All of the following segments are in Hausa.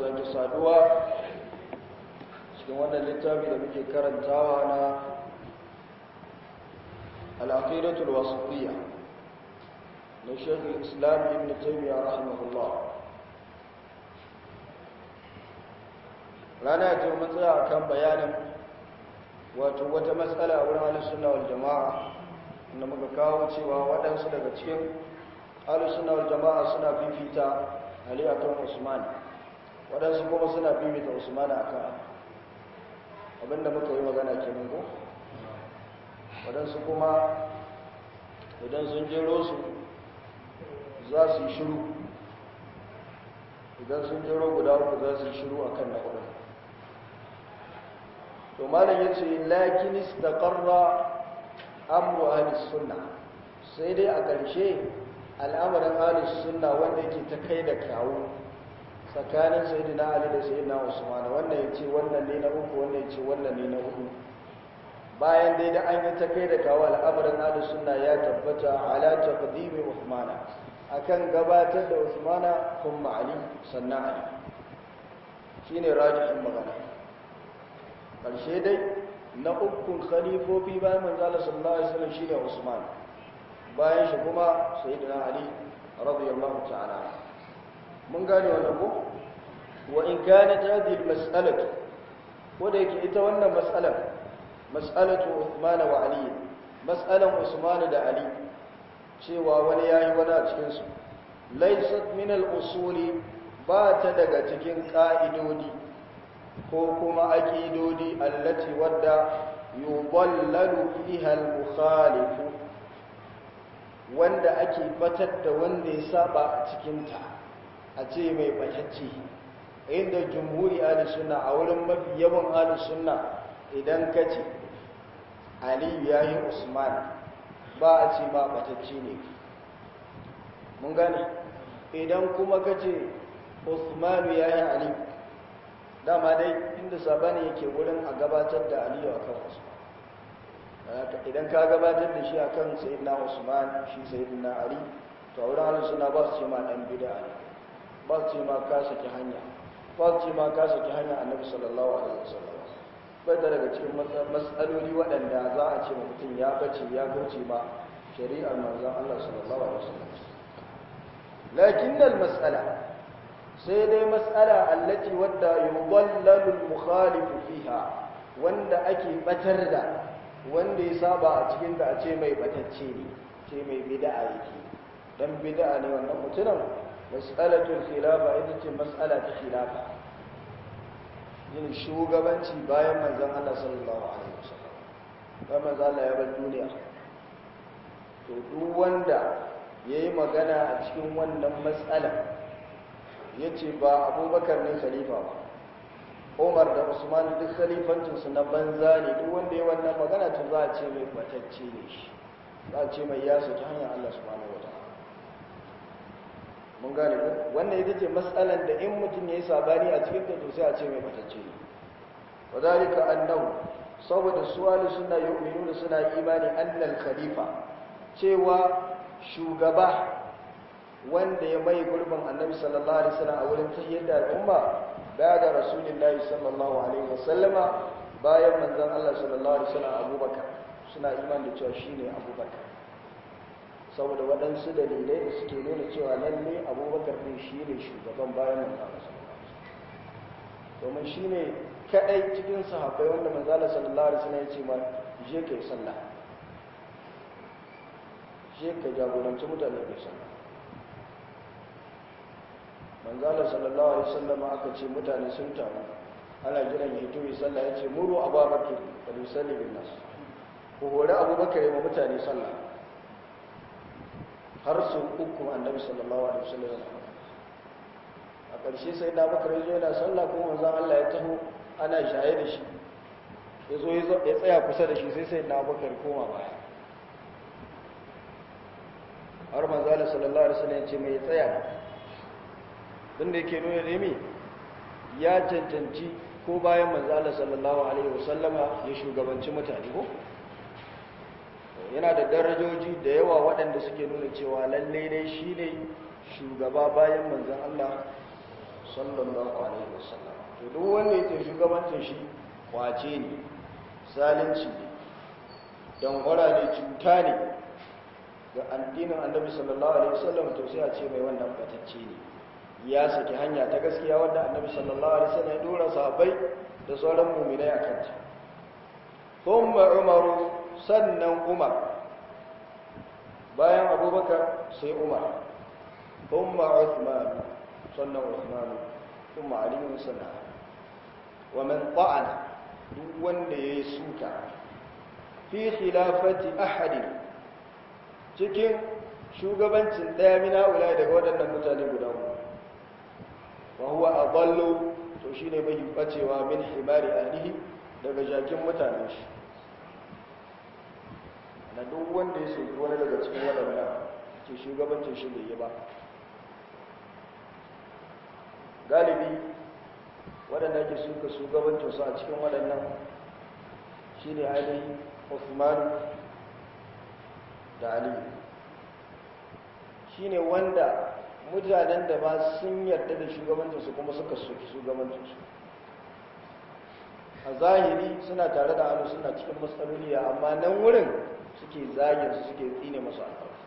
sake saduwa cikin wannan littafi da muke karantawa na al'aqidatul wasitiyya na shekul islam ibn taymiyyah rahimahullah rana ta mun tsaya akan bayanin wato wata matsala a wurin ahlus sunna wal jamaa inda muka kawo cewa waɗansu daga cikin ahlus sunna wal jamaa suna fifita ali akan usman waɗansu kuma suna fifita usman akan abinda muka yi magana kenan ko waɗansu kuma idan sun jero su za su yi shiru idan sun jero guda uku za su yi shiru akan na hudu to malam ya ce lakin istaqarra amru ahli sunna sai dai a ƙarshe al'amarin ahli sunna wanda yake ta kai da kawo tsakanin sayyidina ali da sayyidina usman wannan ya ce wannan ne na uku wannan ya ce wannan ne na hudu bayan dai da an yi ta kai da kawo al'amarin ahli sunna ya tabbata ala taqdimi usman akan gabatar da usman kuma ali sannan ali shine rajihin magana ƙarshe dai na ukun khalifofi bayan manzala sallallahu alaihi wasallam shine Usman bayan shi kuma sayyidina Ali radiyallahu ta'ala mun gane wannan ko wa in kanat hadhihi al-mas'alatu ko da yake ita wannan mas'alar mas'alatu Uthman wa Ali mas'alan Usman da Ali cewa wani yayi wani a cikin su laysat min al-usuli ba ta daga cikin ka'idodi ko kuma aƙidodi allati wadda yuballalu fiha al-mukhalif wanda ake batar da wanda ya saba a cikin ta a ce mai batacce inda jumhuri ahli sunna a wurin mafi yawan ahli sunna idan kace ali yayi usman ba a ce ba batacce ne mun gane idan kuma kace usman yayi ali dama dai inda sabani yake wurin a gabatar da aliyu a kan usman idan ka gabatar da shi a kan sayidina usman shi sayidina ali to a wurin halin suna ba su ce ma ɗan bida ne ba su ce ma ka saki hanya ba su ce ma ka saki hanya annabi sallallahu alaihi wasallam bai da daga cikin matsaloli waɗanda za a ce mutum ya bace ya kauce ma shari'ar manzon Allah sallallahu alaihi wasallam lakinnal mas'ala sai dai matsala allati wadda yudallalul mukhalifu fiha wanda ake batar da wanda ya saba a cikin da a ce mai batacce ne ce mai bid'a yake dan bid'a ne wannan mutumin mas'alatul khilafa ita ce mas'ala ta khilafa yin shugabanci bayan manzon Allah sallallahu alaihi wasallam bayan manzon Allah ya bar duniya to duk wanda yayi magana a cikin wannan mas'ala ya ce ba abubakar ne khalifa ba umar da usman duk khalifancinsu na banza ne duk wanda ya wannan magana ta za a ce mai batacce ne shi za a ce mai yasu ta hanyar allah subhanahu wa ta'ala mun gane ku wannan ita ce matsalan da in mutum ya yi sabani a cikin ta to sai a ce mai batacce ne wa zalika annahu saboda su ahli sunna yu'minuna suna imani annal khalifa cewa shugaba wanda ya mai gurbin annabi sallallahu alaihi wasallam a wurin tahiyyar da al'umma baya da rasulullahi sallallahu alaihi wasallama bayan manzon Allah sallallahu alaihi wasallam Abubakar suna iman da cewa shine Abubakar saboda waɗansu dalilai da suke nuna cewa lalle Abubakar ne shine shugaban bayan manzon Allah sallallahu alaihi wasallam domin shine kadai cikin sahabbai wanda manzon Allah sallallahu alaihi wasallam ya ce ma je kai sallah je ka jagoranci mutane kai sallah manzala sallallahu alaihi wasallam aka ce mutane sun taru ana jiran ya tuwi sallah ya ce muru abubakar da yusalli bin nas ku hore abubakar ma mutane sallah har su uku annabi sallallahu alaihi wasallam a ƙarshe sai da bakar yazo yana sallah kuma manzon Allah ya taho ana shaye da shi yazo ya tsaya kusa da shi sai sai da bakar koma baya har manzala sallallahu alaihi wasallam ya ce mai tsaya tunda yake nuna ne ya cancanci ko bayan manzala sallallahu alaihi wasallama ya shugabanci mutane ko yana da darajoji da yawa waɗanda suke nuna cewa lalle dai shi ne shugaba bayan manzan Allah sallallahu alaihi wasallam to duk wanda yake shugabancin shi kwace ne zalunci ne don ne cuta ne ga addinin annabi sallallahu alaihi wasallam to sai a ce mai wannan batacce ne ya saki hanya ta gaskiya wanda annabi sallallahu alaihi wasallam ya dora sahabbai da sauran mu'minai akan ta thumma umaru sannan umar bayan abubakar sai umar thumma uthman sannan uthman thumma ali sannan wa man ta'ana duk wanda yayi suka fi khilafati ahadin cikin shugabancin ɗaya mina wula daga waɗannan mutane guda uku wa huwa adallu to shine bai bacewa min himari ahlihi daga jakin mutanen shi na duk wanda ya soki wani daga cikin waɗannan ke shugabancin shi bai yi ba galibi waɗanda ke suka shugabancin su a cikin waɗannan shine ainihin Uthman da Ali shine wanda mutanen da ba sun yarda da shugabancinsu kuma suka soki shugabancinsu a zahiri suna tare da hannu suna cikin matsaloli amma nan wurin suke zagin su suke tsine masu alfarsu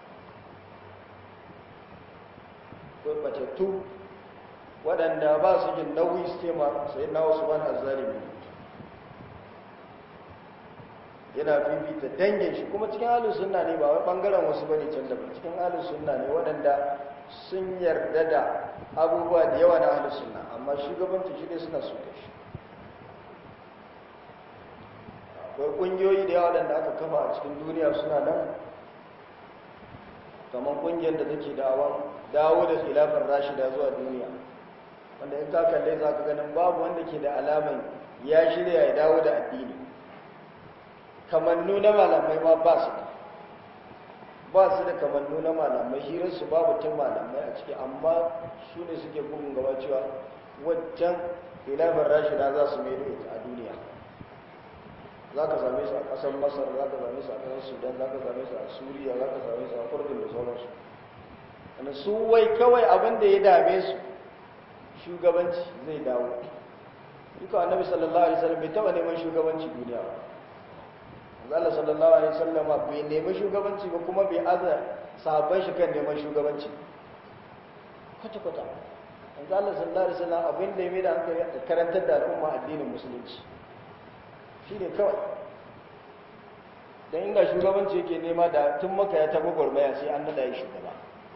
ko batattu waɗanda ba su jin nauyi su tema sai na wasu bana zalimi yana fifita dangin shi kuma cikin halin sunna ne ba wai bangaren wasu bane can da cikin halin sunna ne waɗanda sun yarda da abubuwa da yawa na halin sunna amma shugabanci shi ne suna so da shi akwai ƙungiyoyi da yawa waɗanda aka kafa a cikin duniya suna nan kamar ƙungiyar da take dawo dawo da khilafar rashida zuwa duniya wanda in ka kalle za ka ganin babu wanda ke da alaman ya shirya ya dawo da addini kamannu na malamai ma ba su da ba su da kamannu na malamai hirarsu babu tun malamai a ciki amma su ne suke bugun gaba cewa waccan ilafin rashida za su mai ita a duniya za ka same su a ƙasar masar za ka same su a ƙasar sudan za ka same su a suriya za ka same su a kurdin da sauransu wanda su wai kawai abin da ya dame su shugabanci zai dawo duka annabi sallallahu alaihi wasallam bai taɓa neman shugabanci duniya ba Allah sallallahu alaihi wasallam bai nemi shugabanci ba kuma bai aza sabon shi kan neman shugabanci kwata kwata manzo Allah sallallahu alaihi wasallam abin da ya mai da hankali a karantar da al'umma addinin musulunci shine kawai dan inda shugabanci yake nema da tun maka ya tabo gurmaya sai an nada yi shugaba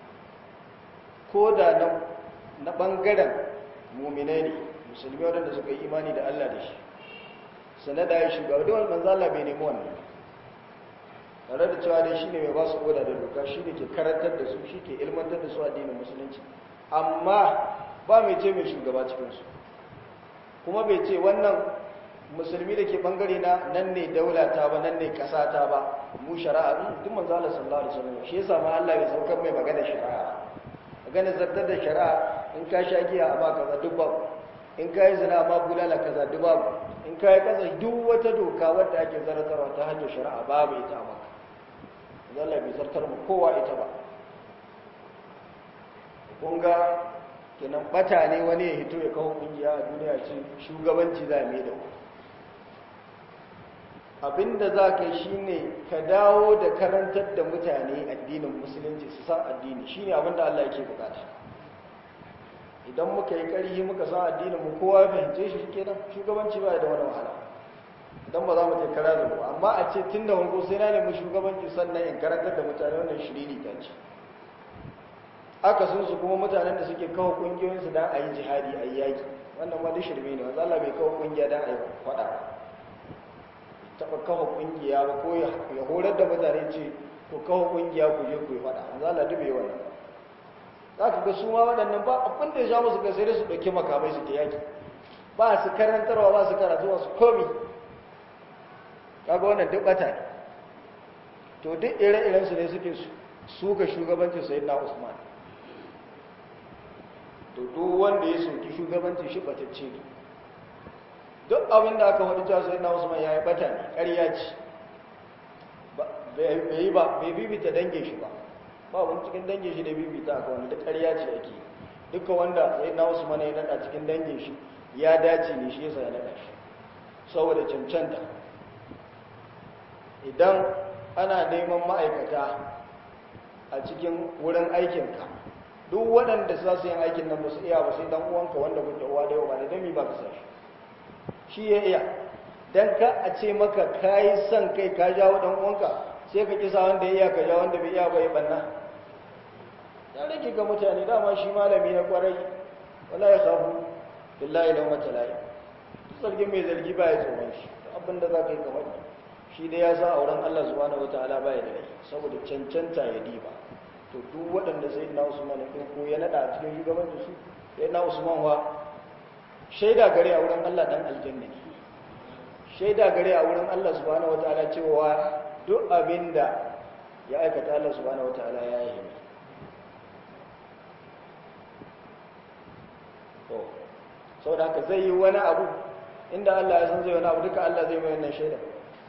ko da na na bangaren mu'minai ne musulmi wadanda suka yi imani da Allah da shi sanada ya shugaba da wani manzo Allah bai nemi wannan tare da cewa dai shine mai ba su oda da doka shine ke karantar da su shi ke ilmantar da su addinin musulunci amma ba mai ce mai shugaba cikin su kuma bai ce wannan musulmi da ke bangare na nan ne daula ta ba nan ne kasa ta ba mu shari'a duk manzo Allah sallallahu alaihi wasallam shi yasa ma Allah ya saukar mai magana shari'a magana zartar da shari'a in ka sha giya a ba kaza duk babu in ka yi zina ma bulala kaza duk babu in ka yi kasa duk wata doka wadda ake zartarwa ta hanyar shari'a babu ita a maka zalla bai zartar mu kowa ita ba kun ga kenan bata ne wani ya hito ya kawo kungiya a duniya ce shugabanci za mai da abinda za ka yi shine ka dawo da karantar da mutane addinin musulunci su san addini shine abinda Allah yake bukata idan muka yi ƙarhi muka san addinin mu kowa ya fahimce shi kenan shugabanci ba da wani wahala idan ba za mu je kara da mu amma a ce tun da wanko sai na nemi shugabanci sannan in karantar da mutane wannan shiriri ta ce aka sun su kuma mutanen da suke kawo kungiyoyin su dan a yi jihadi a yi yaki wannan ma duk shirme ne wanda Allah bai kawo kungiya dan a yi faɗa taɓa kawo kungiya ba ko ya horar da mutane ce ko kawo kungiya ku je ku yi faɗa wanda Allah duk bai wannan za ka ga su ma waɗannan ba abin da ya sha musu sai da su ɗauki makamai su ke yaki ba su karantarwa ba su karatu ba su komi kaga wannan duk ɓata ne to duk ire-iren su ne suke suka shugabancin sai na usman to duk wanda ya soki shugabancin shi ɓatacce ne duk abin da aka faɗi cewa sai na usman ya yi ɓata ne ƙarya ce bai yi ba bai bibita dangin shi ba ba wani cikin dangin shi da bibita aka wani da ƙarya ce ake duka wanda sai na usman ya nada cikin dangin shi ya dace ne shi yasa ya nada shi saboda cancanta idan ana neman ma'aikata a cikin wurin aikinka duk waɗanda za su yin aikin nan ba su iya ba sai dan uwanka wanda kuke uwa da yau ba da dami ba ka sa shi shi ya iya dan ka a ce maka kayi son kai ka jawo dan uwanka sai ka kisa wanda ya iya ka jawo wanda bai iya ba ya banna ya rage ga mutane dama shi malami na kwarai wala ya khafu billahi law matala'i zargin mai zargi ba ya tsoron shi abinda za ka yi kamar shi dai ya sa auren Allah subhanahu wataala ba ya da rai saboda cancanta ya diba to duk waɗanda sai na Usman ɗin ko ya nada a cikin shugabancin su sai na Usman wa shaida gare a wurin Allah dan aljanna ne shaida gare a wurin Allah subhanahu wataala cewa duk abinda ya aikata Allah subhanahu wataala ya yi to saboda haka zai yi wani abu inda Allah ya san zai wani abu duka Allah zai mai wannan shaida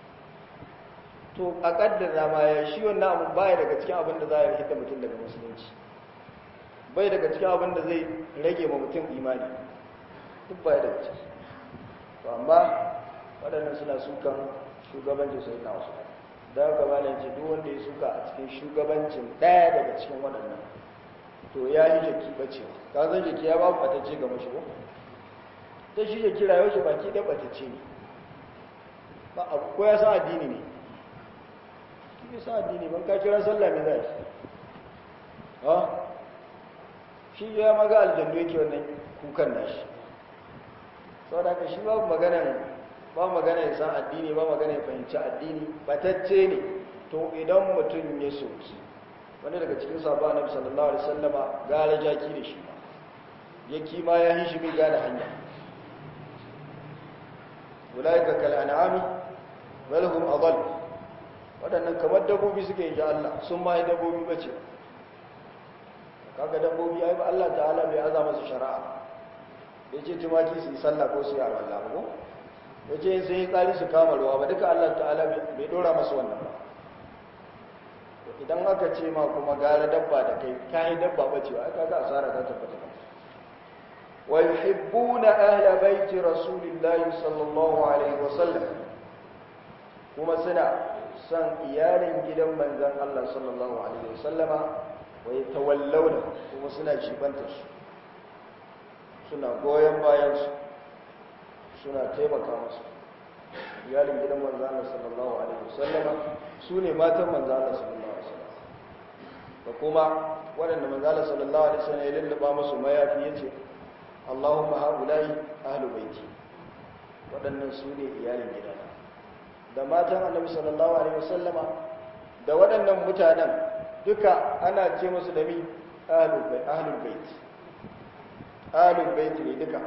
to a kaddara ma ya shi wannan abu baya daga cikin abin da za ya hita mutum daga musulunci bai daga cikin abin da zai rage ma mutum imani duk baya daga ciki to amma waɗannan suna sukan shugabancin sai na wasu da haka malam ce duk wanda ya suka a cikin shugabancin ɗaya daga cikin waɗannan to ya yi jaki bacewa ka zan jaki ya babu ɓatacce ga mashi ko ta shi jaki rayuwar shi baki ɗaya ɓatacce ne ba a ko ya san addini ne ki san addini ban ka kira sallah me zai ha shi ya maga aljannu yake wannan kukan nashi saboda haka shi babu maganan ba magana ya san addini ba magana ya fahimci addini batacce ne to idan mutum ya soki wani daga cikin sabon annabi sallallahu alaihi wasallama gara jaki da shi ya kima ya hishi mai gane hanya ulaika kal an'ami bal hum adall wadannan kamar dabbobi suke yi Allah sun ma yi dabbobi bace kaga dabbobi ai ba Allah ta'ala bai aza masa shari'a yace tumaki su yi sallah ko su yi Allah ba ko yace sai tsari su kama ruwa ba duka Allah ta'ala bai dora masa wannan ba idan aka ce ma kuma gara dabba da kai kai dabba bace ba aka ga asara ta tabbata wa yuhibbuna ahla baiti rasulillahi sallallahu alaihi wasallam kuma suna son iyalin gidan manzon Allah sallallahu alaihi wasallama wa yatawallawna kuma suna jibanta su suna goyen bayan su suna taimaka musu iyalin gidan manzo Allah sallallahu alaihi wasallam su ne matan manzo Allah sallallahu alaihi wasallam da kuma waɗanda manzo Allah sallallahu alaihi wasallam ya lulluba musu mayafi yace Allahumma haulai ahlu baiti waɗannan su ne iyalin gidana da matan Annabi sallallahu alaihi wasallam da waɗannan mutanen duka ana ce musu da mi ahlul bait ahlul bait ahlul bait ne duka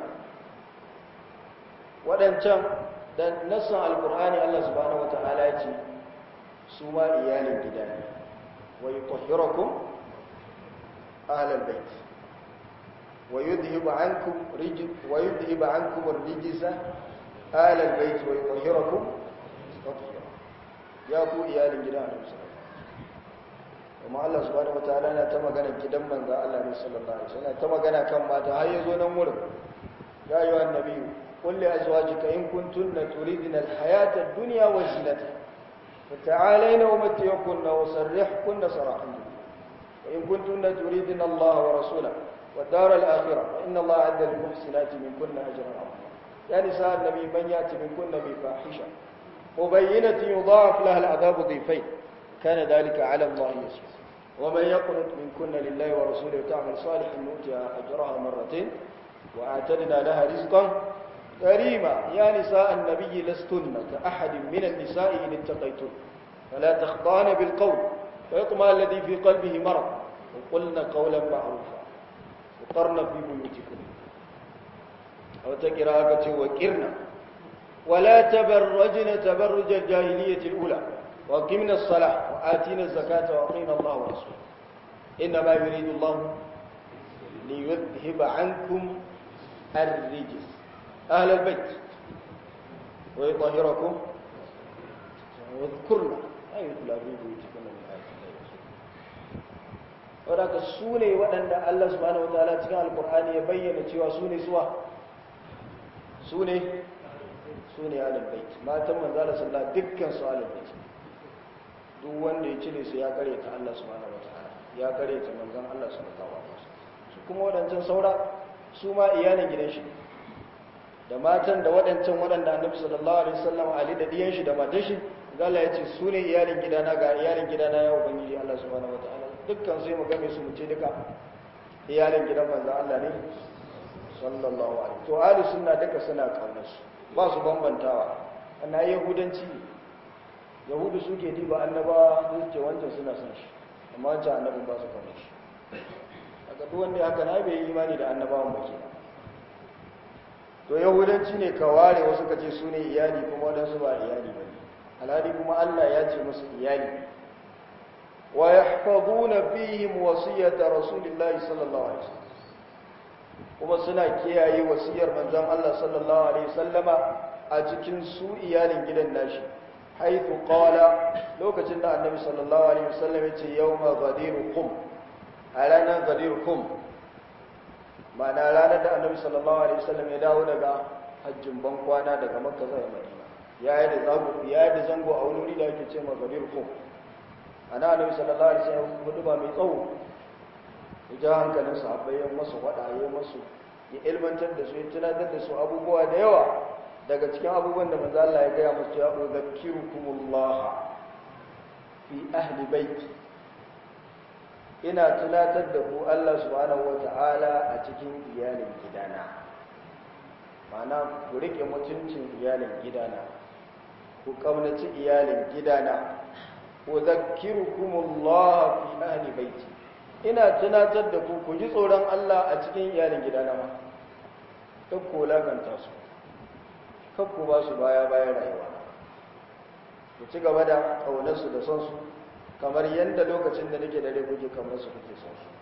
waɗancan da nassan alkur'ani Allah subhanahu wata'ala ya ce su ma iyalin gida ne wa yutahhirukum ahlal bait wa yudhhibu ankum rijs wa yudhhibu ankum ar-rijsa ahlal bait wa yutahhirukum tatheera ya ku iyalin gida ne kuma Allah subhanahu wata'ala na ta magana gidan manzo Allah ne sallallahu alaihi wasallam ta magana kan mata har yazo nan wurin ya ayyuhan nabiyyu قل لأزواجك إن كنتن تريدن الحياة الدنيا وزينتها فتعالين ومتعكن وسرحكن سراحا وإن كنتن تريدن الله ورسوله والدار الآخرة فإن الله عد للمحسنات منكن أجرا عظيما يا نساء النبي من يأتي منكن بفاحشة مبينة يضاعف لها العذاب ضيفين كان ذلك على الله يسير ومن يقنط منكن لله ورسوله وتعمل صالحا نؤتها أجرها مرتين وأعتدنا لها رزقا كريما يا نساء النبي لستن كأحد من النساء إن اتقيتن فلا تخضان بالقول فيطمع الذي في قلبه مرض وقلن قولا معروفا وقرن في بيوتكن أو تقراءة وكرنا ولا تبرجن تبرج الجاهلية الأولى وأقمنا الصلاة وآتينا الزكاة وأطينا الله ورسوله إنما يريد الله ليذهب عنكم الرجس أهل البيت ويطهركم واذكرنا أي يتلى في بيوتكم من آية الله saboda su ne waɗanda Allah subhanahu wataala cikin alkur'ani ya bayyana cewa su ne suwa su ne su ne alal bait matan manzo Allah sallallahu dukkan su alal bait duk wanda ya cire su ya kare ta Allah subhanahu wataala ya kare ta manzon Allah sallallahu alaihi wasallam su kuma waɗancan saura su ma iyalin gidan shi da matan da waɗancan waɗanda annabi sallallahu alaihi wasallam ali da diyan shi da matan shi Allah ya ce su ne iyalin gidana ga iyalin gidana ya ubangiji Allah subhanahu wataala dukkan sai mu game su mu ce duka iyalin gidan manzon Allah ne sallallahu alaihi to ahli sunna duka suna kaunar su ba su bambantawa ana yahudanci yahudu suke diba annaba su ce wancan suna son shi amma wancan annabin ba su kaunar shi daga duk wanda haka na bai yi imani da annabawan ba kenan to yahudanci ne ka ware wasu kace su ne iyali kuma waɗansu ba iyali ba ne alhali kuma allah ya ce musu iyali wa yahfazuna fihim wasiyata rasulillahi sallallahu alaihi wasallam kuma suna kiyaye wasiyar manzon Allah sallallahu alaihi wasallama a cikin su iyalin gidan nashi haythu qala lokacin da annabi sallallahu alaihi wasallam ya ce yawma ghadirukum a ranar ghadirukum ma'ana ranar da annabi sallallahu alaihi wasallam ya dawo daga hajjin ban kwana daga makka zuwa madina ya yi da zango ya yi da zango a wani da yake ce ma gabir ko ana annabi sallallahu alaihi wasallam hudu ba mai tsawo ya ja hankalin sahabbai ya masu wada ya masu ya ilmantar da su ya tunatar da su abubuwa da yawa daga cikin abubuwan da manzo Allah ya gaya musu ya udhakkirukumullah fi ahli baiti ina tunatar da ku Allah subhanahu wata'ala a cikin iyalin gidana mana ku rike mutuncin iyalin gidana ku kaunaci iyalin gidana ku zakkirukumullah fi ahli baiti ina tunatar da ku ku ji tsoron Allah a cikin iyalin gidana ma kan ku laganta su kan ku ba su baya bayan rayuwa ku ci gaba da kaunarsu da son su kamar yadda lokacin da nake da rai kuke kamar su kuke son su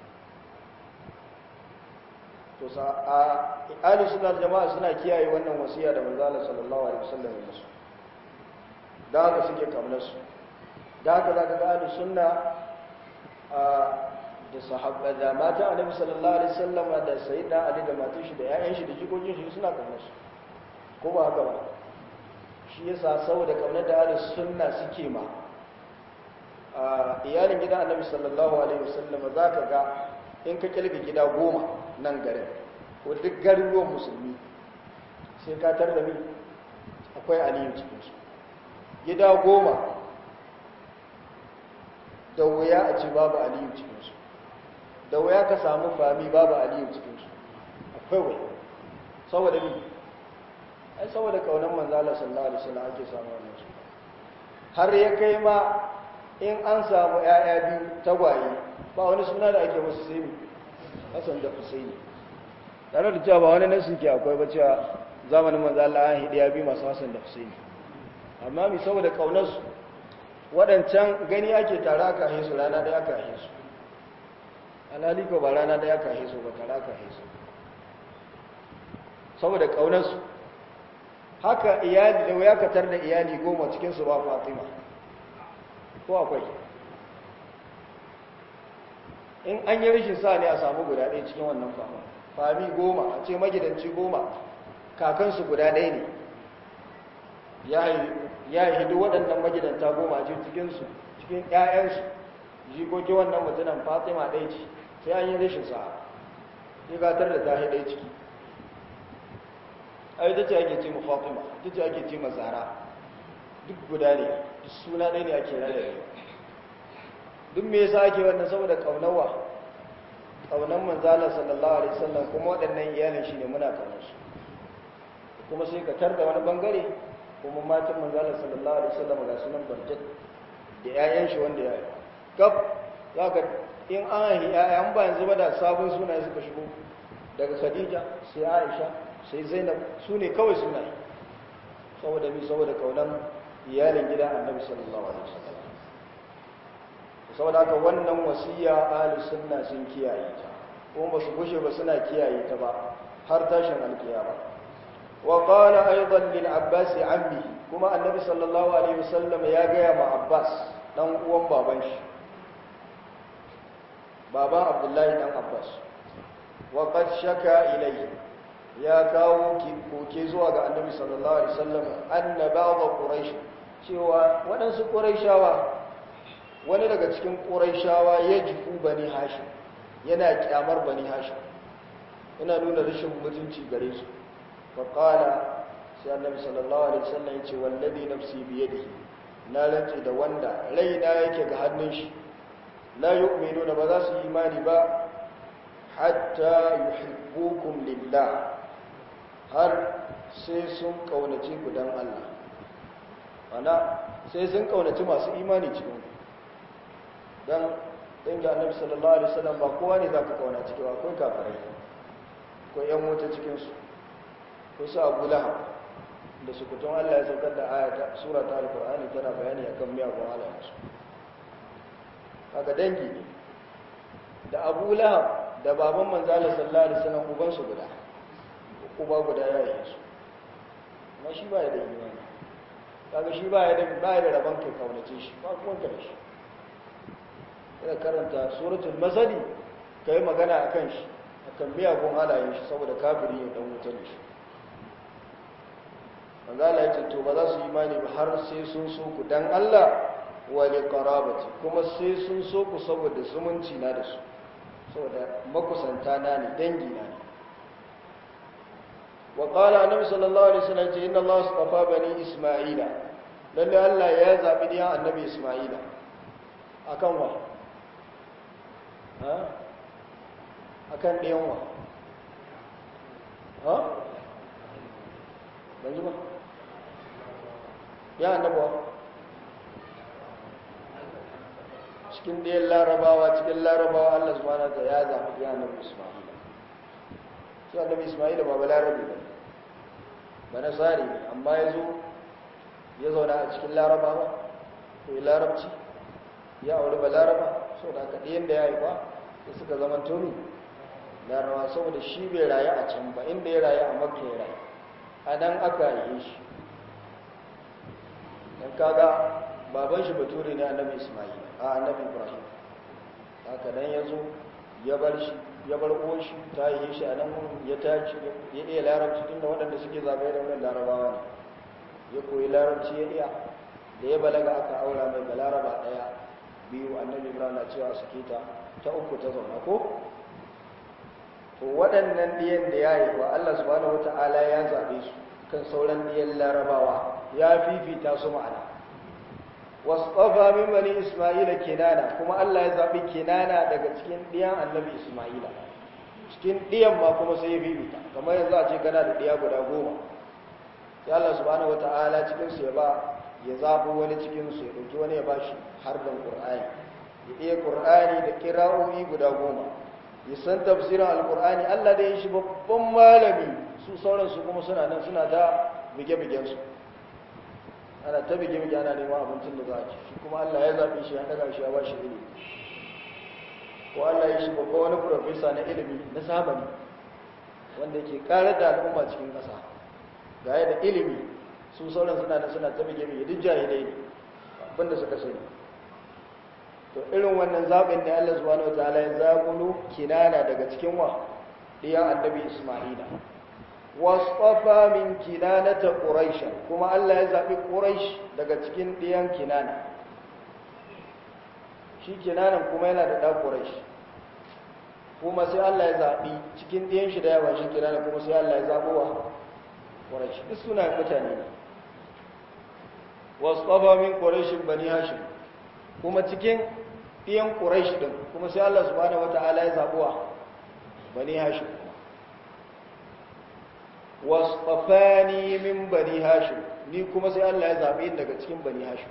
to sa a ahli sunna jama'a suna kiyaye wannan wasiya da manzo Allah sallallahu alaihi wasallam ya musu da haka suke kamar su da haka zaka ga ahli sunna da sahabba da mata annabi sallallahu alaihi wasallam da sayyida ali da matan shi da ƴaƴan shi da jikokin shi suna kamar su ko ba haka ba shi yasa saboda kamar da ahli sunna suke ma a iyalin gidan annabi sallallahu alaihi wasallam za ka ga in ka kilga gida goma nan garin ko duk garuruwan musulmi sai ka tar da mi akwai aliyu cikinsu gida goma da wuya a ce babu aliyu cikinsu da wuya ka samu fami babu aliyu cikinsu akwai wuya saboda mi ai saboda kaunan manzala sallallahu alaihi wasallam ake samu wannan su har ya kai ma in an samu ‘ya'ya biyu tagwaye ba wani suna da ake musu sai hassan da husaini tare da cewa ba wani nasu ke akwai ba cewa zamanin manzo Allah an hidiya biyu masu hassan da husaini amma mi saboda kaunarsu waɗancan gani ake tare aka ahe su rana ɗaya aka ahe su alhali ko ba rana ɗaya aka ahe su ba tare aka ahe su saboda kaunarsu haka iyali da wuya katar da iyali goma cikinsu ba fatima ko akwai in an yi rashin sa ne a samu guda ɗaya cikin wannan fama fami goma a ce magidanci goma kakansu guda ɗaya ne ya yi hidu waɗannan magidanta goma a cikinsu cikin ‘ya'yansu jikoki wannan mutunan fatima ɗaya ce sai an yi rashin sa ya gatar da ta ɗaya ciki a ita ce ake ce mu fatima ita ce ake ce ma zara duk guda ne suna ɗaya ne ake rarrabe duk me yasa ake wannan saboda kaunawa kaunan manzala sallallahu alaihi wasallam kuma waɗannan iyalin shi ne muna kaunar su kuma sai ka tar da wani bangare kuma matan manzala sallallahu alaihi wasallam ga sunan barjat da ƴaƴan shi wanda ya yi kaf zaka in an yi ƴaƴan ba yanzu ba da sabon sunaye suka shigo daga Khadija sai Aisha sai Zainab su ne kawai sunaye saboda mi saboda kaunan iyalin gidan annabi sallallahu alaihi wasallam saboda haka wannan wasiya ahli sunna sun kiyaye ta kuma ba su gushe ba suna kiyaye ta ba har tashin alkiyama wa qala aidan lil abbas ammi kuma annabi sallallahu alaihi wasallam ya gaya ma abbas dan uwan baban shi baban abdullahi dan abbas wa qad shaka ilayhi ya kawo koke zuwa ga annabi sallallahu alaihi wasallam anna ba'd quraish cewa waɗansu quraishawa wani daga cikin quraishawa ya jifu bani hashim yana kyamar bani hashim yana nuna rashin mutunci gare su fa qala sai annabi sallallahu alaihi wasallam ya ce wallazi nafsi bi yadihi na rantsi da wanda raina yake ga hannun shi la yu'minuna ba za su yi imani ba hatta yuhibbukum lillah har sai sun kaunace ku dan Allah ana sai sun kaunaci masu imani cikin ku dan dangi annabi sallallahu alaihi wasallam ba kowa ne zaka kauna cikin ba akwai kafirai ko yan wuta cikin su ko su Abu Lahab da su kutun Allah ya saukar da ayata sura ta alqur'ani tana bayani akan miyagun halayensu kaga dangi ne da Abu Lahab da baban manzo Allah sallallahu alaihi wasallam uban su guda uba guda ya yi su amma shi ba ya da imani kaga shi ba ya da ba ya da rabon kai kaunace shi ba kuma ka da shi ina karanta suratul masali kai magana akan shi akan miyagun halayen shi saboda kafiri ne dan wuta ne shi manzo Allah ya ce to ba za su imani ba har sai sun so ku dan Allah wa li qarabati kuma sai sun so ku saboda zumunci na da su saboda makusanta na ne dangi na ne wa qala annabi sallallahu alaihi wasallam ce inna Allah astafa bani isma'ila lalle Allah ya zabi diyan annabi isma'ila akan wa ha akan diyan wa ha ban ji ba ya annabawa cikin ɗayan larabawa cikin larabawa Allah subhanahu wa ya zaɓi ya annabi Isma'ila shi annabi Isma'ila ba balarabi ba ba nasari ne amma ya zo ya zauna a cikin larabawa ko yi larabci ya auri ba laraba so da aka ɗayan da ya yi ba da suka zama tuni larabawa saboda shi bai rayu a can ba inda ya rayu a makka ya rayu a nan aka yi shi don kaga baban shi bature ne annabi ismail a annabi ibrahim haka nan ya zo ya bar shi ya bar uwan shi ta yi shi a nan ya tashi ya iya larabci tunda waɗanda suke zagaye da wannan larabawa ne ya koyi larabci ya iya da ya balaga aka aura mai balaraba ɗaya biyu annabi ibrahim na cewa suke ta ta uku ta zauna ko to waɗannan ɗiyan da ya yi wa allah subhanahu wata'ala ya zaɓe su kan sauran ɗiyan larabawa ya fifita su ma'ana wasfafa min bani isma'ila kinana kuma Allah ya zabi kinana daga cikin diyan annabi isma'ila cikin diyan ma kuma sai ya bibita kamar yanzu a ce kana da diya guda goma sai Allah subhanahu wataala cikin su ya ba ya zabo wani cikin su ya dauki wani ya bashi har da qur'ani ya iya qur'ani da qira'o'i guda goma ya san tafsirin alqur'ani Allah da ya shi babban malami su sauran su kuma suna nan suna da bige-bigen su ana ta bige-bige ana neman abincin da za a ci shi kuma Allah ya zaɓi shi ya ɗaga shi ya ba shi ilimi ko Allah ya shi babba wani profesa na ilimi na zamani wanda yake ƙarar da al'umma cikin ƙasa ga da ilimi su sauran suna da suna ta bige-bige duk jahilai ne abinda suka sani to irin wannan zaɓin da Allah subhanahu wa ta'ala ya zaƙulo kinana daga cikin wa ɗiyan annabi Isma'ila wasfafa min kinanata quraisha kuma Allah ya zabi quraish daga cikin diyan kinana shi kinanan kuma yana da da quraish kuma sai Allah ya zabi cikin diyan shi da yawa shi kinana kuma sai Allah ya zabo wa quraish duk suna mutane ne wasfafa min quraish bani hashim kuma cikin diyan quraish din kuma sai Allah subhanahu wataala ya zabo wa bani hashim wasfafani min bani hashim ni kuma sai Allah ya zabe ni daga cikin bani hashim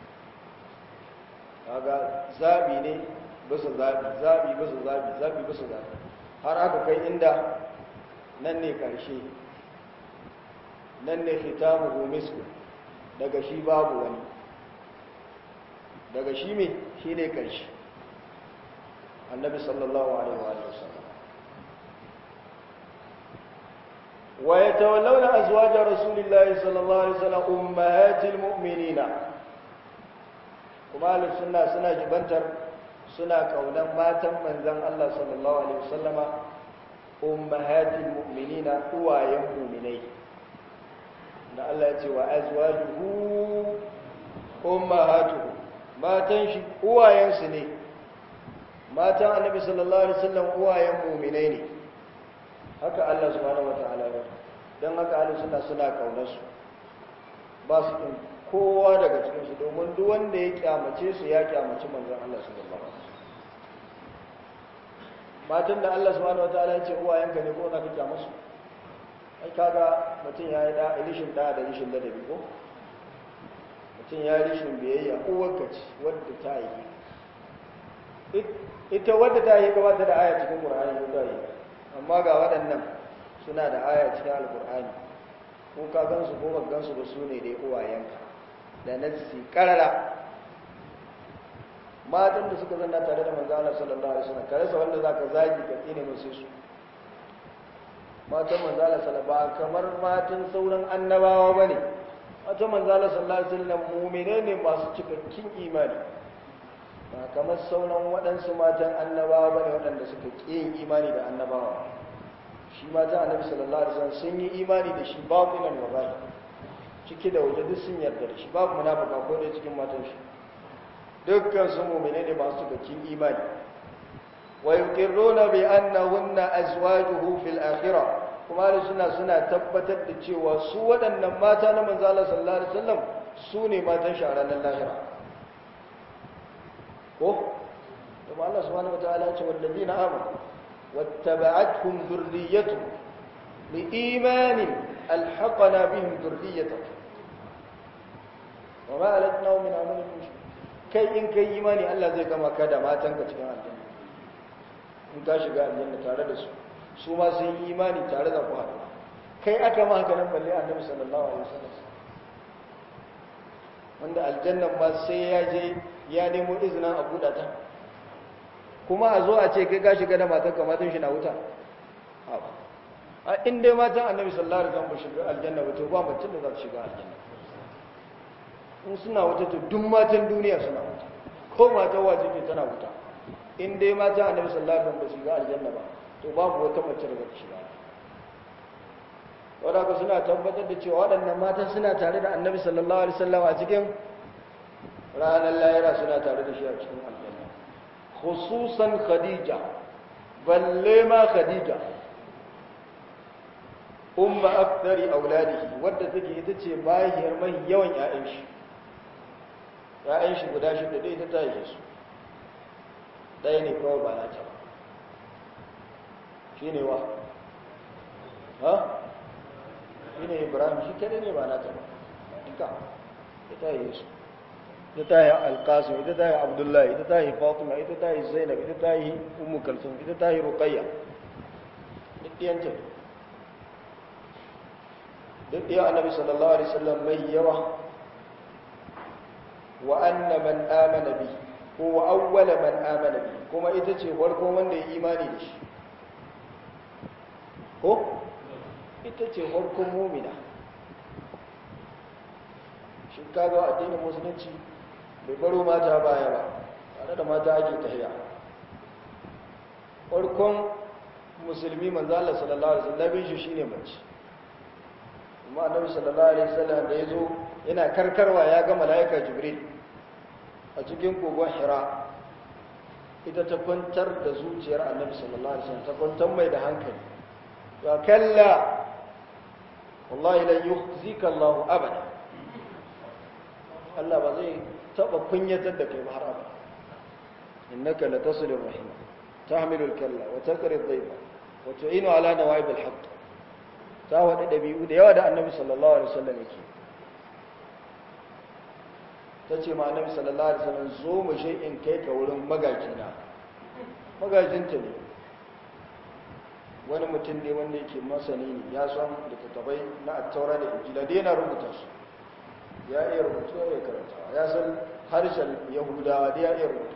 kaga zabi ne bisa zabi zabi bisa zabi zabi bisa zabi har aka kai inda nan ne karshe nan ne khitamuhu misku daga shi babu wani daga shi me shine karshe annabi sallallahu alaihi wa sallam ويتولون أزواج رسول الله صلى الله عليه وسلم أمهات المؤمنين kuma ahlus sunna suna jibantar suna kaunan matan manzan Allah sallallahu alaihi wasallama ummahatil mu'minina uwayen mu'minai da Allah ya ce wa azwajuhu ummahatuhu matan shi uwayensu ne matan annabi sallallahu alaihi wasallam uwayen mu'minai ne haka Allah subhanahu wataala ya dan haka Allah suna suna kaunar su ba su kin kowa daga cikin su domin duk wanda ya kyamace su ya kyamaci manzon Allah sallallahu alaihi wasallam matan da Allah subhanahu wataala ya ce uwayenka ne ko za ka kyama su ai kaga mutum ya yi da rishin da da rishin ladabi ko mutum ya rishin biyayya uwarka ce wadda ta yi ita wadda ta yi gabata da aya cikin qur'ani ko ta yi amma ga waɗannan suna da aya cikin alqur'ani ko ka gansu ko ba gansu ba su ne dai uwayenka da nassi karara matan da suka zanna tare da manzo Allah sallallahu alaihi wasallam kare sa wanda zaka zagi ka tsine musu su matan manzo Allah sallallahu alaihi kamar matan sauran annabawa bane matan manzo Allah sallallahu alaihi wasallam mu'mine ne masu cikakken imani ba kamar sauran waɗansu matan annabawa bane waɗanda suka ƙi yin imani da annabawa shi matan annabi sallallahu alaihi wasallam sun yi imani da shi babu nan wa bai ciki da waje duk sun yarda da shi babu munafika ko dai cikin matan shi dukkan su mu'mine ne masu cikakken imani wa yuqirruna bi annahunna azwajuhu fil akhirah kuma da suna suna tabbatar da cewa su waɗannan mata na manzo Allah sallallahu alaihi wasallam su ne matan shi a ranar lahira ko kuma Allah subhanahu wataala ya ce wallazina amanu wattaba'atuhum dhurriyyatuhum liimanin alhaqana bihim dhurriyyatuhum wama alatnahu min amalihim min kai in kai imani Allah zai gama ka da matanka cikin aljanna in ka shiga aljanna tare da su su ma sun yi imani tare da ku haɗu kai aka ma haka nan balle annabi sallallahu alaihi wasallam wanda aljannan ma sai ya je ya nemo izinin a buɗa ta kuma a zo a ce kai ka shiga da matan ka matan shi na wuta a in dai matan annabi sallallahu alaihi wasallam ba shiga aljanna ba to ba mutum da za su shiga aljanna in suna wuta to duk matan duniya suna wuta ko matan waje ne tana wuta in dai matan annabi sallallahu alaihi wasallam ba shiga aljanna ba to babu wata mace da zai shiga wadda ka suna tabbatar da cewa waɗannan matan suna tare da annabi sallallahu alaihi wasallam a cikin ranar lahira suna tare da shi a cikin aljanna khususan khadija balle ma khadija umma akthari auladihi wadda take ita ce bahiyar mai yawan ƴaƴan shi ƴaƴan shi guda shida dai ita ta yi su ɗaya ne kawai ba na ta ba shi ne wa ha shi ne ibrahim shi kada ne ba na ta ba duka ita yi su ita ta yi alkasim ita ta yi abdullahi ita ta yi fatima ita ta yi zainab ita ta yi umu kalsum ita ta yi ruqayya duk ɗiyanta duk ɗiyan annabi sallallahu alaihi wasallam mai yawa wa anna man amana bi ko wa awwala man amana bi kuma ita ce farkon wanda ya imani da shi ko ita ce farkon mumina shi kaga addinin musulunci bai baro mata baya ba tare da mata ake tahiya farkon musulmi manzo Allah sallallahu alaihi wasallam shi shine mace kuma annabi sallallahu alaihi wasallam da yazo yana karkarwa ya ga malaika jibril a cikin kogon hira ita ta kwantar da zuciyar annabi sallallahu alaihi wasallam ta kwantar mai da hankali wa kalla wallahi lan yukhzika Allah abada Allah ba zai taba kunyatar da kai ba har abada innaka latasilu rahim tahmilu al-kalla wa takri ad-dayfa wa tu'inu ala nawaib al-haqq ta wada dabi'u da yawa da annabi sallallahu alaihi wasallam yake tace ma annabi sallallahu alaihi wasallam zo mu je in kai ka wurin magajina magajinta ne wani mutum ne wanda yake masani ne ya san littattafai na attaura da injila da yana rubuta su ya iya rubutu ya iya karanta ya san harshen yahudawa da ya iya rubutu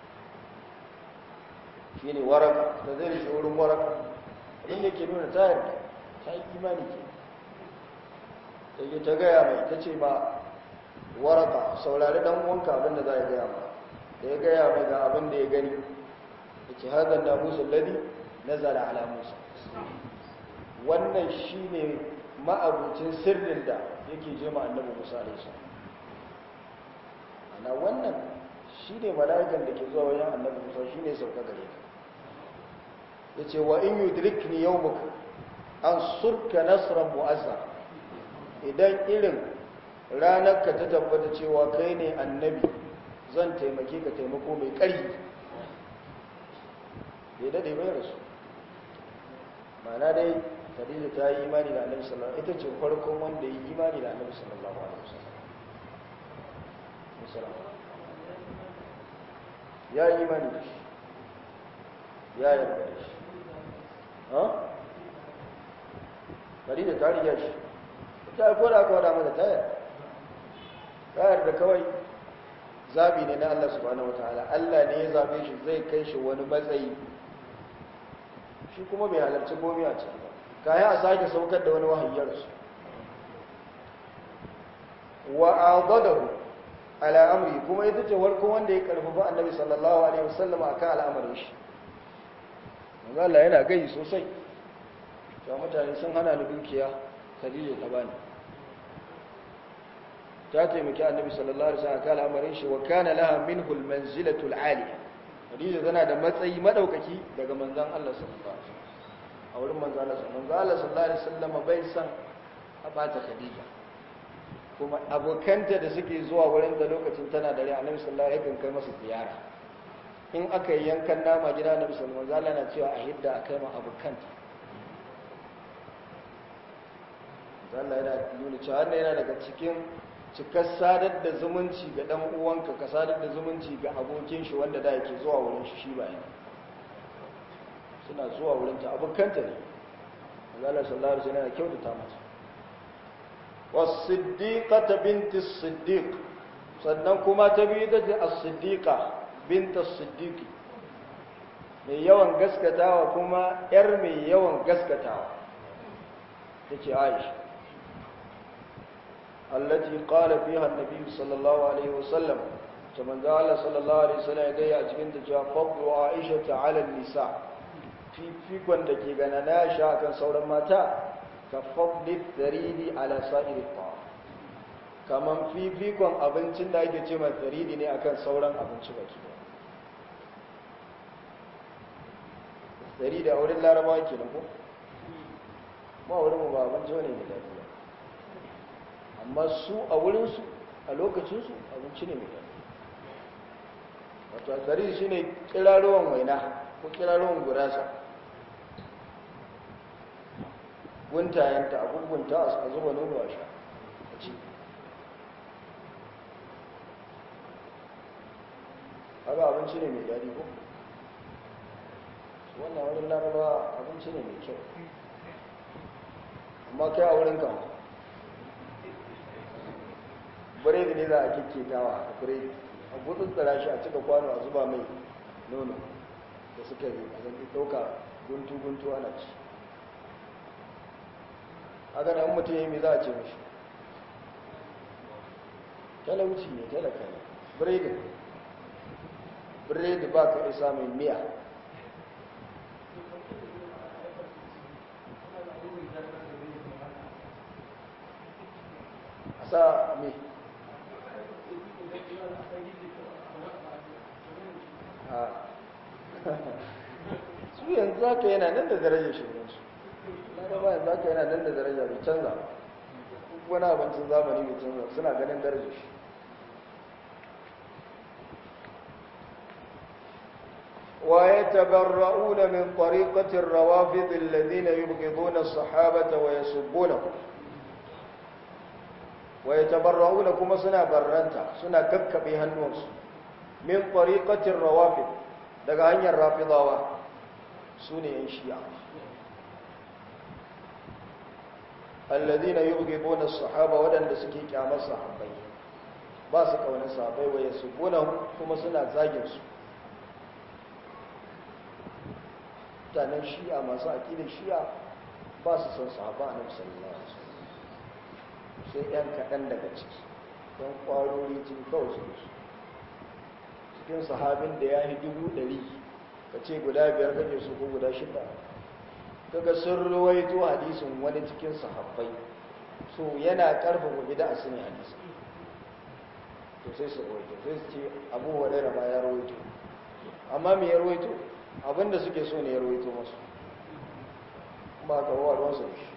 shi ne waraka da zai rishe wurin waraka abin da ke nuna ta yarda ta yi imani ke da ke ta gaya mai ta ce ba waraka saurari dan uwanka abin da za a gaya ma da ya gaya mai ga abin da ya gani da ce haɗar da musa ladi na zara ala musa wannan shi ne ma'abucin sirrin da yake je ma annabi musa alaihi ana wannan shi ne mala'ikan da ke zuwa wajen annabi musa shi ne sauka gare ka ya ce wa in yudrikni yawmuka an surka nasran mu'azza idan irin ranar ka ta tabbata cewa kai ne annabi zan taimake ka taimako mai ƙarfi bai daɗe bai rasu mana dai khadija ta yi imani da annabi sallallahu alaihi ita ce farkon wanda yi imani da annabi sallallahu alaihi wasallam ya yi imani da shi ya yarda da shi ha khadija ta riga shi ta ko da aka wada mata ta yarda ta yarda kawai zabi ne na Allah subhanahu wataala Allah ne ya zabe shi zai kai shi wani matsayi shi kuma bai halarci gomi a ciki ba kaya a sake saukar da wani wahayyar su wa adadahu ala amri kuma ita ce warkon wanda ya karfafa annabi sallallahu alaihi wasallam akan al'amarin shi manzo Allah yana gai sosai to mutane sun hana ni dukiya Khadija ta bani ta taimaki annabi sallallahu alaihi wasallam akan al'amarin shi wa kana laha minhu al-manzilatu al-aliya Khadija tana da matsayi madaukaki daga manzon Allah sallallahu alaihi wasallam a wurin manzon Allah manzon Allah sallallahu alaihi wasallam bai san a bata Khadija kuma abokanta da suke zuwa wurin da lokacin tana dare annabi sallallahu alaihi wasallam kai masa ziyara in aka yi yankan nama gida annabi sallallahu alaihi wasallam na cewa a hidda a kai ma abokanta Allah yana nuna cewa wannan yana daga cikin cikar sadar da zumunci ga dan uwanka ka sadar da zumunci ga abokin shi wanda da yake zuwa wurin shi shi bayan suna zuwa wurin ta abokanta ne Allah sallallahu alaihi wasallam yana kyautata mata was-siddiqata binti as-siddiq sannan kuma ta biyu da as-siddiqa binti as-siddiqi mai yawan gaskatawa kuma yar mai yawan gaskatawa tace Aisha التي قال فيها النبي صلى الله عليه وسلم كما قال صلى الله عليه وسلم يدي أجبنت جاء فضل عائشة على النساء في في كون دكي غنانا شا كان سورا ماتا كفضل الثريد على سائر الطعام kaman fifikon abincin da ake ce mai faridi ne akan sauran abinci baki da faridi a wurin larabawa ke ko ba wurin ba abinci wani ne lafiya amma su a wurinsu a lokacinsu abinci ne mai daɗi wato alfari shi ne kiraruwan waina ko kiraruwan gurasa guntayenta a gungunta a zuba nono a sha a ci haka abinci ne mai daɗi ko wannan wurin laraba abinci ne mai kyau amma kai a wurin kama biredi ne za a kikketawa a biredi a gudun tsara shi a cika kwano a zuba mai nono da suka yi a zanki ɗauka guntu-guntu ana ci haka da mutum ya yi mai za a ce mashi talauci ne talaka ne biredi biredi ba ka isa mai miya a sa mai su yanzu haka yana nan da darajar shirinsu laraba yanzu haka yana nan da daraja bai canza wani abincin zamani bai canza suna ganin darajar shi ويتبرؤون من طريقة الروافض الذين يبغضون الصحابة ويسبونهم ويتبرؤون كما سنا برنتا سنا كبكبي هنوس min tariqatir rawafid daga hanyar rafidawa sune yan shi'a alladhina yubghiduna as-sahaba wadanda suke kyamar sahabbai ba su kaunar sahabbai wa yasubuna kuma suna zagin su mutanen shi'a masu aqidar shi'a ba su san sahaba annabi sallallahu alaihi wasallam sai yan kadan daga ciki don kwarori jin kawai su cikin sahabin da ya yi dubu ɗari ka ce guda biyar kake su ko guda shida kaga sun ruwaito hadisin wani cikin sahabbai so yana karfafa bid'a su ne hadisi to sai su ruwaito sai su ce abu hurairah ma ya ruwaito amma me ya ruwaito abinda suke so ne ya ruwaito masu ba ka wa ruwan su shi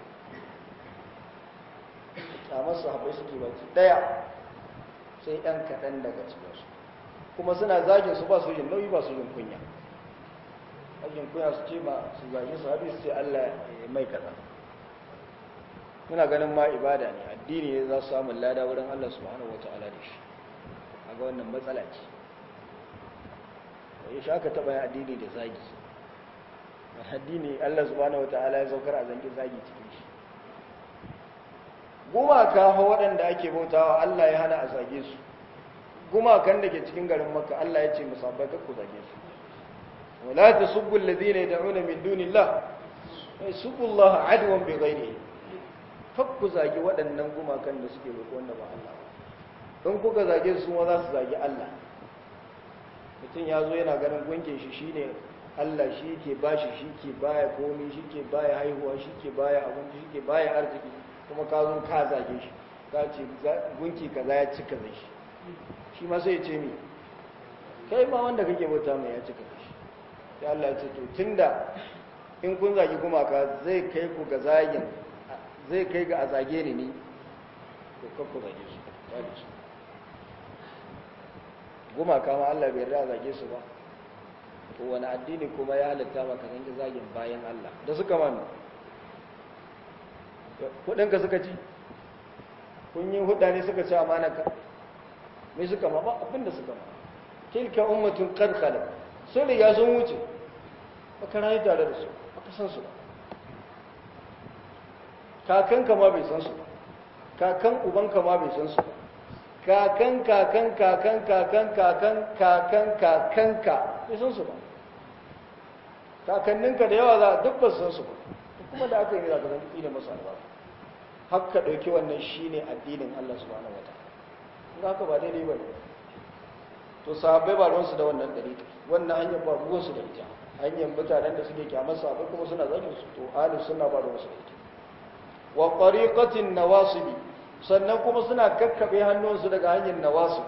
kamar sahabbai suke baki daya sai ɗan kaɗan daga cikinsu kuma suna zagin su ba su yin nauyi ba su yin kunya ajin kunya su ce ma su zagi sahabi su ce Allah ya mai kaza muna ganin ma ibada ne addini ne za su samu lada wurin Allah subhanahu wataala da shi a ga wannan matsala ce ya shi aka taɓa yin addini da zagi addini Allah subhanahu wataala ya saukar a zangi zagi cikin shi gumaka fa waɗanda ake bautawa Allah ya hana a zage su gumakan da ke cikin garin makka Allah ya ce musabbai ku zage su wala tasubbu alladhina yad'una min dunillah yasubbu Allah adwan bighairi ku zage waɗannan gumakan da suke roƙo wanda ba Allah ba don kuka zage su ma za su zage Allah mutum ya zo yana ganin gunkin shi shine Allah shi ke bashi shi ke baya komi shi ke baya haihuwa shi ke baya abinci shi ke baya arziki kuma ka zo ka zage shi ka ce gunki kaza ya cika zai shi shi ma sai ce mi kai ma wanda kake bauta mai ya cika zai shi sai Allah ya ce to tunda in kun zagi gumaka zai kai ku ga zagin zai kai ga a zage ni ni to kar ku zage su ya da su gumaka ma Allah bai yarda zage su ba to wani addini kuma ya halitta maka zangi zagin bayan Allah da suka mami kudinka suka ci kun yi huda ne suka ci amanaka mai suka ma ba abinda suka ma tilka ummatun qad khalat sun riga sun wuce baka rayu tare da su baka san su ba kakanka ma bai san su ba kakan ubanka ma bai san su ba kakan kakan kakan kakan kakan kakan kakanka bai san su ba kakanninka da yawa za a duk ba san su ba kuma da aka yi za ka zan ƙi da masu albarka haka ɗauki wannan shi ne addinin Allah subhanahu wa ta'ala in haka ba daidai ba ne to sahabbai ba ruwansu da wannan ɗari wannan hanyar ba ruwansu da ita hanyar mutanen da suke kyamar sahabbai kuma suna zagin su to ahli suna ba ruwansu da ita wa qariqatin nawasibi sannan kuma suna kakkabe hannunsu daga hanyar nawasib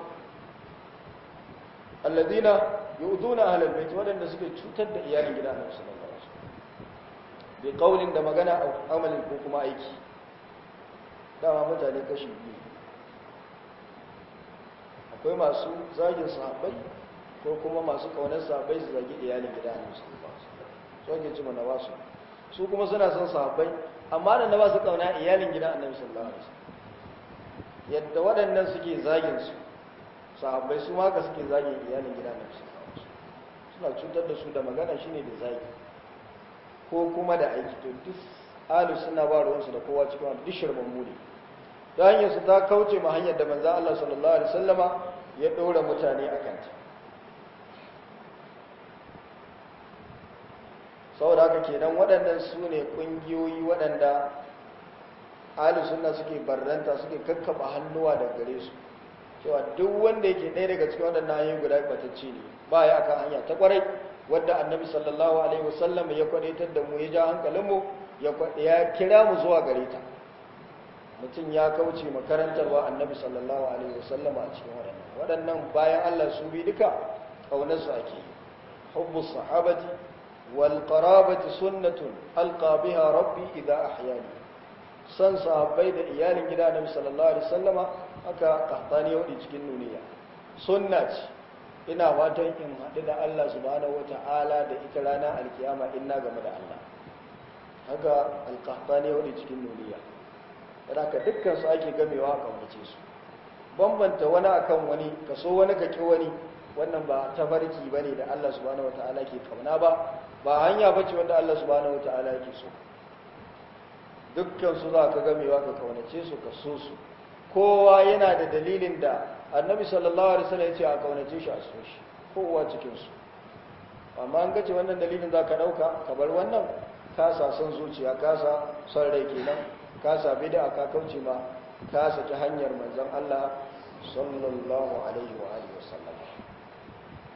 alladina yu'duna ahlal bait wadanda suke cutar da iyalin gidan Annabi sallallahu alaihi wasallam bi qaulin da magana a amalin ko kuma aiki dama mutane kashi biyu akwai masu zagin sahabbai ko kuma masu kaunar sahabbai su zagi iyalin gidan Annabi sallallahu alaihi wasallam so ke ci mana wasu su kuma suna son sahabbai amma da na ba su kauna iyalin gidan Annabi sallallahu alaihi wasallam yadda waɗannan suke zagin su sahabbai su ma ka suke zagin iyalin gidan Annabi sallallahu alaihi wasallam suna cutar da su da magana shine da zagi ko kuma da aiki to duk alu suna ba ruwansu da kowa cikin wani duk shirman muni ta hanyar su ta kauce ma hanyar da manzo Allah sallallahu alaihi wasallama ya ɗora mutane a kanta saboda haka kenan waɗannan su ne ƙungiyoyi waɗanda alu suna suke barranta suke kakkaba hannuwa da gare su cewa duk wanda yake ɗaya daga cikin waɗannan hanyoyi guda batacce ne ba ya akan hanya ta kwarai wadda annabi sallallahu alaihi wasallam ya kwadaitar da mu ya ja hankalinmu ya kira mu zuwa gare ta mutum ya kauce makarantarwa annabi sallallahu alaihi wasallam a cikin waɗannan waɗannan bayan Allah su bi duka ƙaunarsu ake hubbu sahabati wal qarabati sunnatun alqa biha rabbi idza ahyani san sahabbai da iyalin gida annabi sallallahu alaihi wasallam aka kahtani wadi cikin nuniya sunna ce ina fatan in haɗu da Allah subhanahu wata'ala da ita rana alkiyama in na game da Allah haka alkahtani wadi cikin nuniya da ka dukkan su ake gamewa a kaunace su bambanta wani akan wani kaso wani ka ki wani wannan ba tafarki bane da Allah subhanahu wataala ke kauna ba ba hanya bace wanda Allah subhanahu wataala yake so dukkan su za ka gamewa ka kaunace su ka so su kowa yana da dalilin da annabi sallallahu alaihi wasallam ya ce a kaunace shi a so shi kowa cikin su amma an gace wannan dalilin za ka dauka ka bar wannan kasa son zuciya kasa son rai kenan ka sabi da aka kauce ma ka saki hanyar manzon Allah sallallahu alaihi wa alihi wasallam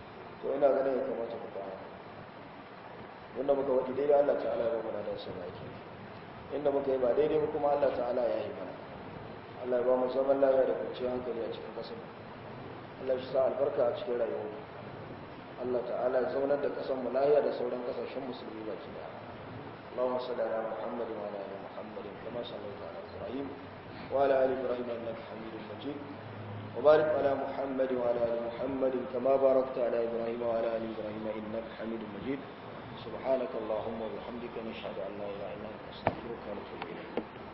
to ina ganin ya kamata mu fara wanda muka wadi daidai Allah ta'ala ya ba mu da sa baki inda muka yi ba daidai ba kuma Allah ta'ala ya yi mana Allah ya ba mu zaman lafiya da kwanciyar hankali a cikin kasar Allah shi sa albarka a cikin rayuwar Allah ta'ala ya zaunar da kasar mu lafiya da sauran kasashen musulmi baki daya اللهم صل على محمد وعلى ال محمد كما صليت على ابراهيم وعلى ال ابراهيم انك حميد مجيد وبارك على محمد وعلى ال محمد كما باركت على ابراهيم وعلى ال ابراهيم انك حميد مجيد سبحانك اللهم وبحمدك نشهد ان لا اله الا انت نستغفرك ونتوب اليك